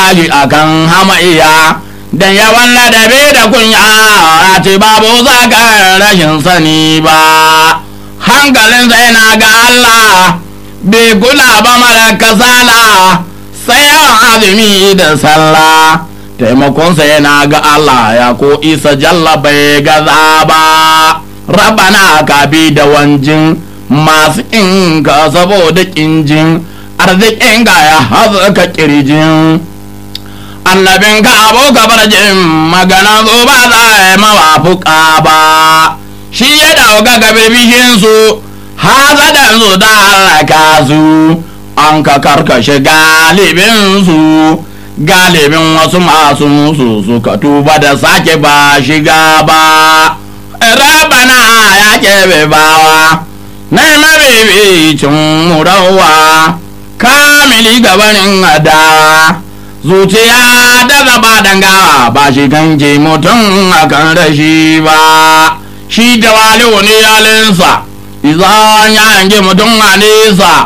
shi akan hamayya dan yawan ladabi da kunya a ce babu zagar rashin sani ba hankalin sai na ga Allah bai kula ba mara kasala sai yawan azumi da sallah taimakonsa yana ga Allah ya ko isa jalla bai gaza ba rabana ka bi da wanjin masu inka saboda kinjin arzikin ga ya hazuka kirjin annabin ka abu ka bar jin magana zo ba za a yi mawafuka ba shi ya dauka ga birbishin su hazadan su da halaka su an ka karkashe galibin su galibin wasu masu musu suka tuba da sake ba shiga ba rabana ya kebe bawa na mabibicin murawa kamili gabanin adawa zuciya da zaba dangawa ba shi ganke mutum akan rashi ba shi da wali wani yalinsa izan ya yanke mutum a nesa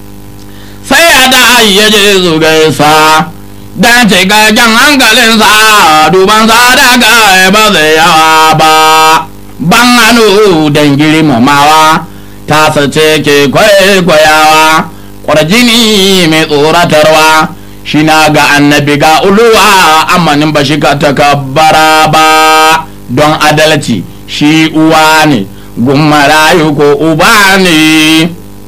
sai ya da ya je su gaisa dan cikakken hankalinsa dubansa daga ba zai yawa ba ban hannu don girmamawa ta sace ke kwaikwayawa kwarjini mai tsoratarwa shi na ga annabi ga uluwa amanin ba shi ka takabbara ba don adalci shi uwa ne gummarayu ko uba ne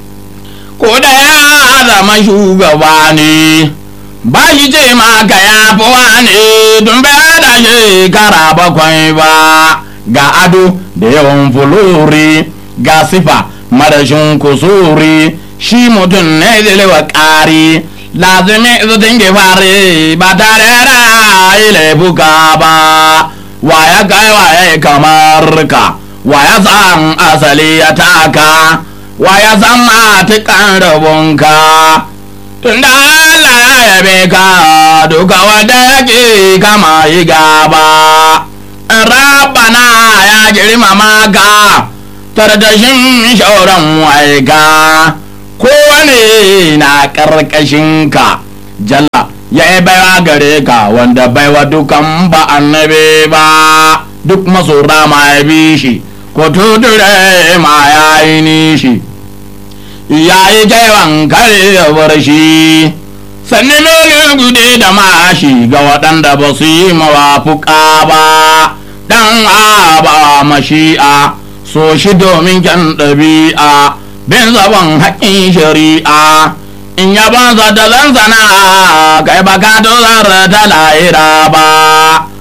ko da ya zama shugaba ne ba shi ce maka ya fi wane don bai da shekara bakwai ba ga ado da yawan fulori ga sifa marashin kusuri shi mutum ne zilewa ƙari lazimi su dinge fare ba tare da laifuka ba wa ya kai wa ya kamar ka wa ya san asali ya taka wa ya san matukan rabonka tunda Allah ya yabe ka duka wanda yake kama yi gaba rabana ya girmama ka tardashin shauran waika kowane na ƙarƙashin ka jalla ya yi baiwa gare ka wanda baiwa dukan ba annabi ba duk masora ma ya bi shi ko tudure ma ya yi nishi ya yi kaiwan kare ya bar shi sannan nuna gude da mashi ga waɗanda ba su yi mawafuka ba dan aba mashi'a so shi domin kyan ɗabi'a bin zaban haƙƙin shari'a in ya banza da zanzana kai baka dozar ta lahira ba